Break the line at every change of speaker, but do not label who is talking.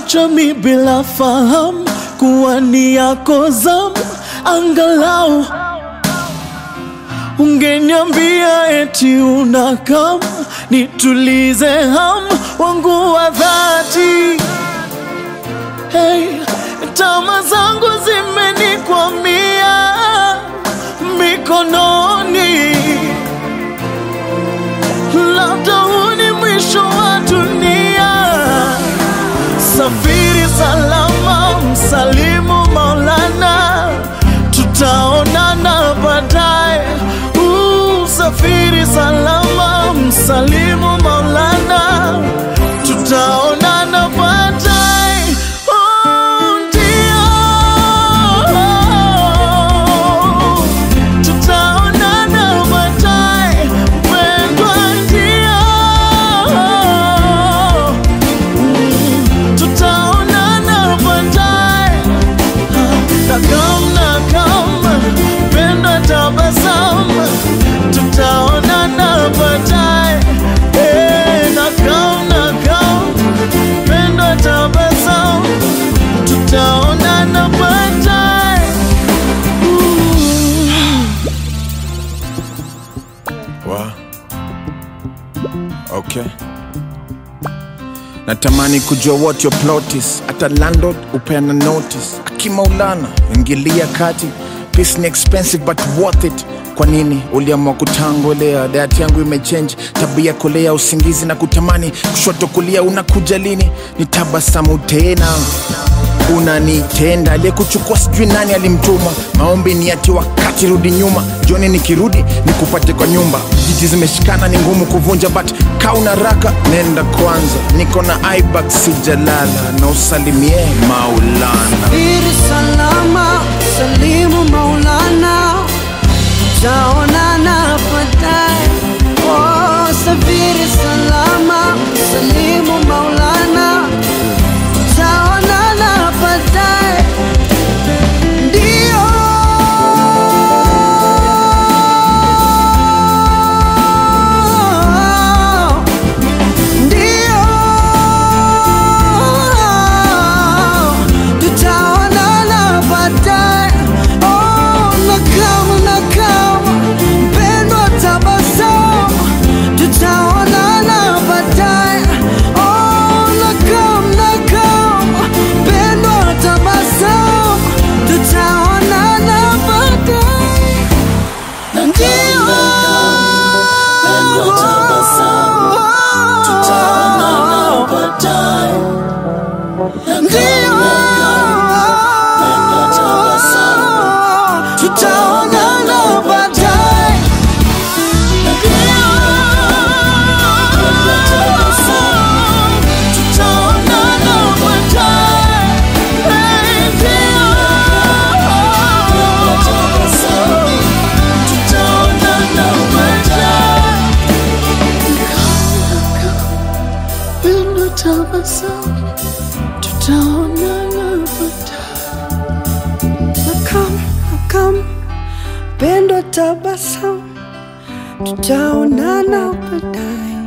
Umeniacha mi bila fahamu kuwa ni yako zamu, angalau ungeniambia eti unakam nitulize hamu wangu wa dhati. Hey, tama zangu zimenikwamia mikononi, labda huu ni mwisho wa dunia. Safiri salama, msalimu Maulana, tutaonana baadaye. Uh, Safiri salama, msalimu Maulana, tutaonana baadaye. Oh, ndio. Tutaonana baadaye, mpendwa, ndio. Tutaonana baadaye. Nakam, nakam, penda tabasamu, tutaonana baadaye. Eh, nakam, nakam, penda tabasamu, tutaonana baadaye.
Wa. Okay. Natamani kujua what your plot is. Hata landlord upeana notice. Akimaulana ingilia kati. Peace ni expensive but worth it. Kwa nini uliamua kutangolea? Diet yangu imechange, tabia kolea, usingizi na kutamani, kushoto kulia, unakuja lini? Ni tabasamu tena unanitenda aliyekuchukua sijui nani alimtuma maombi ni ati wakati rudi nyuma jioni nikirudi nikupate kwa nyumba jiji zimeshikana ni ngumu kuvunja but kauna raka nenda kwanza niko na ibak sijalala na usalimie maulana
Safiri salama, salimu Maulana, tutaonana baadaye. Oh, safiri salama, salimu Maulana, tutaonana baadaye. Ndio. Ndio. Tutaonana baadaye. Oh, nakam, nakam, mpendwa, tabasamu. Tutaonana baadaye. Oh, nakam, nakam, mpendwa, tabasamu. Tutaonana baadaye. Ndio. Tutaonana baadaye.
Tutaonana baadaye. Tutaonana baadaye. Pendo tabasamu, tutaonana baadaye.
Nakam, nakam, pendo tabasamu, tutaonana baadaye.